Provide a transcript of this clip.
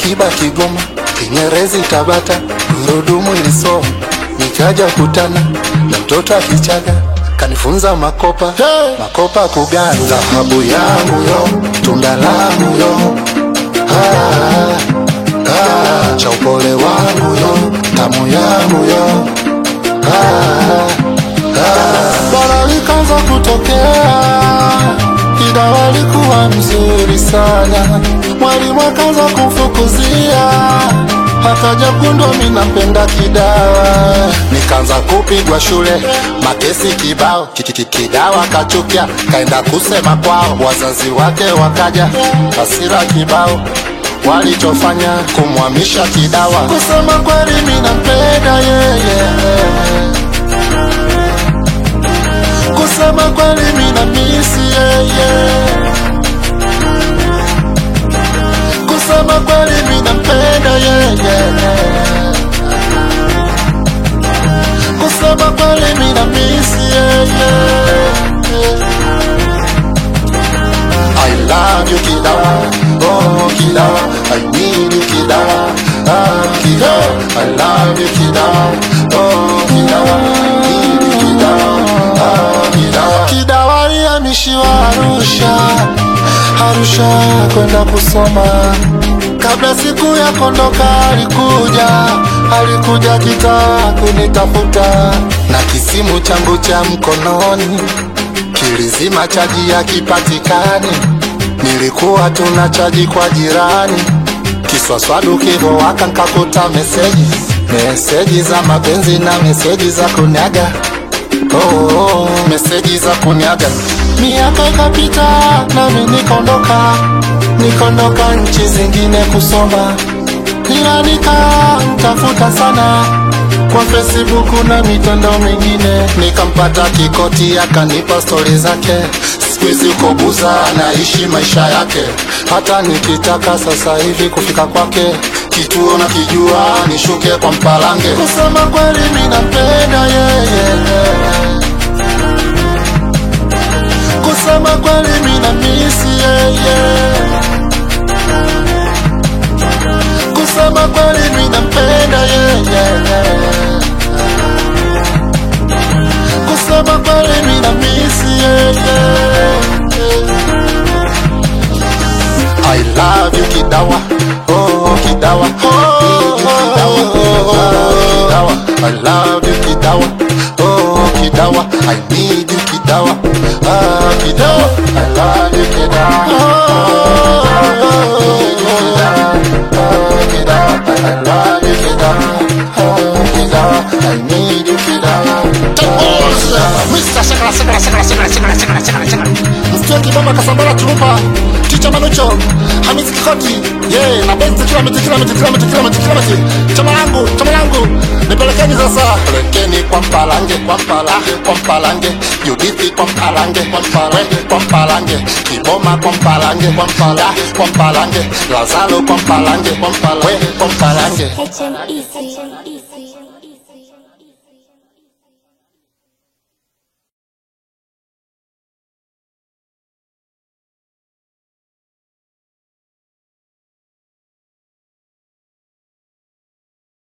Alikiba Kigoma, Kinyerezi Tabata, gurudumu ilisoma, nikaja kutana na mtoto akichaga kanifunza makopa makopa kugani, dhahabu yangu yo, tunda langu yo, ah, ah, cha upole wangu yo, tamu yangu yo, ah, ah. Bara likaanza kutokea, Kidawa alikuwa mzuri sana, mwalimu akaanza kumfukuzia, akaja kundwa mimi napenda Kidawa, nikaanza kupigwa shule, makesi kibao, Kiki- Kidawa kachukia, kaenda kusema kwao, wazazi wake wakaja, hasira kibao walichofanya kumhamisha Kidawa. Kusema kweli mimi nampenda yeye, kusema kweli mimi na misi yeye, kusema kweli mimi nampenda yeye, kusema kweli mimi na misi yeye. I love you Kidawa, oh Kidawa, I need you Kidawa, ah Kidawa, I love you Kidawa, oh Kidawa, I need you Kidawa, ah Kidawa. Kidawa alihamishiwa Arusha, Arusha kwenda kusoma. Kabla siku ya kondoka alikuja, alikuja kitaa kunitafuta na kisimu changu cha mkononi kilizima chaji ya kipatikani, nilikuwa tuna chaji kwa jirani, kiswaswadu kivowaka nkakuta meseji meseji za mapenzi na meseji za kunyaga oh, oh, meseji za kunyaga. Miaka ikapita nami nikondoka, nikondoka nchi zingine kusoma, ila nikamtafuta sana kwa Facebook na mitandao mingine, nikampata Kikoti akanipa stori zake. Siku hizi uko Buza anaishi maisha yake, hata nikitaka sasa hivi kufika kwake kituo na kijua nishuke kwa Mpalange. Kusema kweli mimi nampenda yeye, kusema kweli mimi na misi yeye, kusema kweli mimi nampenda yeye kusema kweli mimi na misi yeye. I love you Kidawa, oh Kidawa, oh Kidawa, oh Kidawa. I love you Kidawa, oh Kidawa, I need you Kidawa, ah Kidawa, I love you Kidawa, oh Kidawa, I love you Kidawa, oh Kidawa, I need you Kidawa. Mr. Shakara, Shakara, Shakara, Shakara, Shakara, Shakara, Shakara, Shakara. Msikia kibamba kasambara turupa Ticha Manucho Hamisi Kikoti yeah, na benzi kila miti kila miti kila miti kila miti kila miti chama langu chama langu nipelekeni sasa pelekeni kwa Mpalange kwa Mpalange kwa Mpalange Judithi kwa Mpalange kwa Mpalange kwa Mpalange Kiboma kwa Mpalange kwa Mpalange kwa Mpalange Lazaro kwa Mpalange kwa Mpalange kwa Mpalange HMEC.